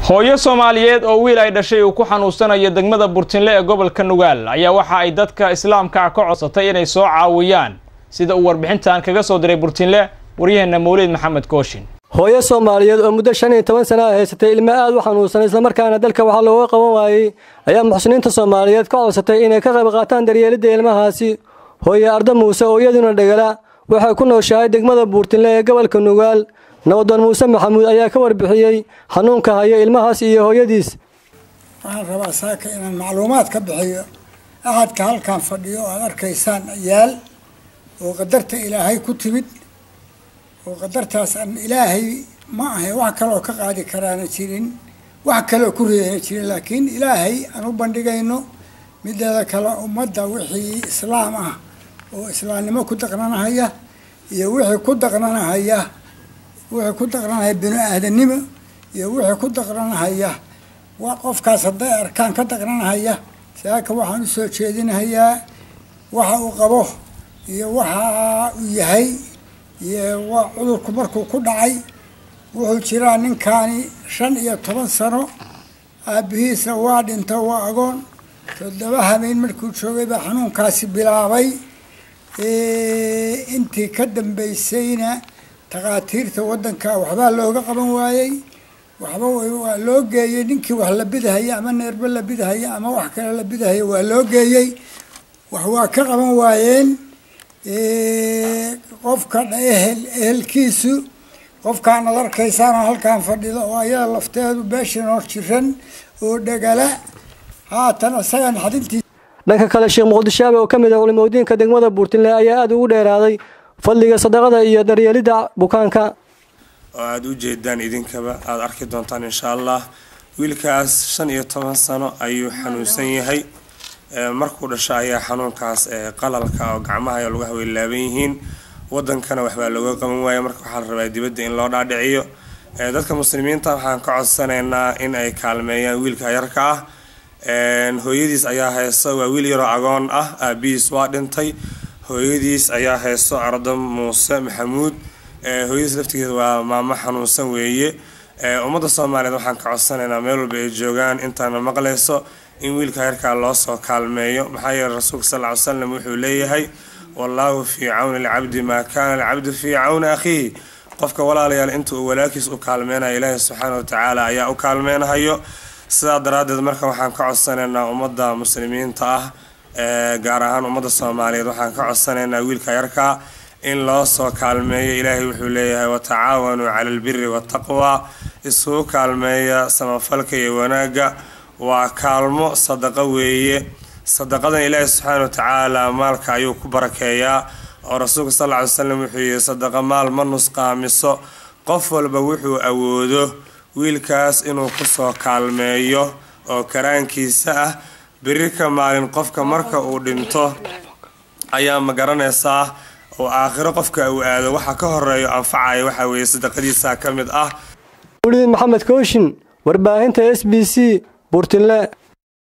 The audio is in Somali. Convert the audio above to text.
hooyo soomaaliyeed oo wiil ay dhashay uu ku xanuunsanayo degmada burtinle ee gobolka nugaal ayaa waxa ay dadka islaamka ka codsatay inay soo caawiyaan sida uu warbixintan kaga soo diray burtinle waryaheena mawliid maxamed kooshin hooyo soomaaliyeed oo muddo shan iyo toban sana a haysatay ilmo aad u xanuunsan islamarkaana dalka waxaa looga qaban waayey ayaa muxsiniinta soomaaliyeed ka codsatay inay ka qayb qaataan daryeelidda ilmahaasi hooye arda muuse oo iyaduna dhegala waxay ku nooshahay degmada buurtinle ee gobolka nugaal nabadoon muuse maxamuud ayaa ka warbixiyey xanuunka haya ilmahaas iyo hooyadiis waxaan rabaa saaka inaan macluumaad ka bixiyo axadka halkan fadhiyo oo aad arkaysaan yaal oo qadarta ilaahay ku timid oo qadartaas aan ilaahay ma ahay wax kaloo ka qaadi karaana jirin wax kaloo ku reeyana jirin laakiin ilaahay aan u bandhigayno mideeda kale ummadda wixii islaam ah oo islaamnimo ku daqnanahaya iyo wixii ku daqnanahaya wixii ku daqnanahaya bini aadanimo iyo wixii ku daqnanahaya wa qofkaas hadday arkaan ka daqnanahaya saaka waxaan usoo jeedinahayaa waxa uu qabo iyo waxa uu yahay iyo waa cudurku markuu ku dhacay wuxuu jiraa ninkaani shan iyo toban sano aabihiisa waa dhinto waa agoon toddoba habeen markuu joogay baa xanuunkaasi bilaabay intii ka dambeysayna takhaatiirta waddanka waxbaa looga qaban waayey waxba waa loo geeyey ninkii wax la bidahaya ama neerbe la bidahaya ama wax kale la bidahaya waa loo geeyey wax waa ka qaban waayeen qofka ehel ehelkiisu qofkaan ad arkaysaan oo halkaan fadhida oo ayada lafteedu beeshan hor jiran oo dhegala haatan isagan xadintii dhanka kale sheekh muqdishaabe oo ka mid ah culimadiinka degmada buurtinle ayaa aada ugu dheeraaday fadliga sadaqada iyo daryeelidda bukaanka oo aada u jeedaan idinkaba aada arki doontaan insha allah wiilkaas shan iyo toban sano ayuu xanuunsan yahay markuu dhasho ayaa xanuunkaas qalalka oo gacmaha iyo lugaha way laaban yihiin wadankana waxbaa looga qaban waaya marka waxaa la rabaa dibadda in loo dhaadhiciyo dadka muslimiinta waxaan ka codsanaynaa in ay kaalmeeyaan wiilka yarka ah hooyadiis ayaa hayso waa wiil yaroo agoon ah aabihiis waa dhintay hooyadiis ayaa hayso ardo muuse maxamuud hooyadiis laftigeeda waa maamo xanuunsan weeye ummadda soomaaliyeed waxaan ka codsanaynaa meel walba ay joogaan intaana maqlayso in wiilka yarkaa loo soo kaalmeeyo maxaa yeele rasuulka sal ly slam wuxuu leeyahay wallaahu fii cawni alcabdi maa kaana alcabdu fii cawni akhiihi qofka walaalayaal inta uu walaalkiis u kaalmeynayo ilaahi subxaana watacaala ayaa u kaalmeynahayo sidaa daraaddeed marka waxaan ka codsanaynaa ummadda muslimiinta ah gaar ahaan ummadda soomaaliyeed waxaan ka codsanaynaa wiilka yarkaa in loo soo kaalmeeyo ilaahay wuxuu leeyahay watacaawanuu cala albiri waataqwa isugu kaalmeeya samafalka iyo wanaagga waa kaalmo sadaqo weeye sadaqadan ilaahi subxaana watacaala maalka ayuu ku barakeeyaa oo rasuulka sal ly slam wuxuu yihi sadaqa maal ma nusqaamiso qof walba wuxuu awoodo wiilkaas inuu kusoo kaalmeeyo oo karaankiisa ah beri ka maalin qofka marka uu dhinto ayaa ma garanaysaa oo aakhiro qofka uu aado waxa ka horeeyo anfacaya waxaa weeye sadaqadiisa ka mid ah wliid maxamed kooshin warbaahinta s b c buurtinle